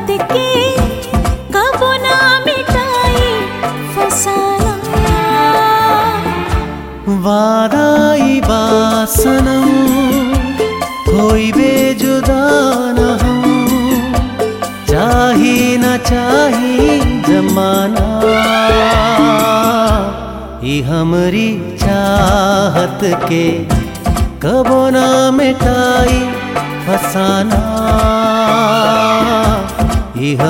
के कबो ना मिटाई फसाना वादाई बासनम होइबे जुदा न हम चाही न चाही जमाना ई हमरी चाहत के कबो ना मिटाई फसाना ई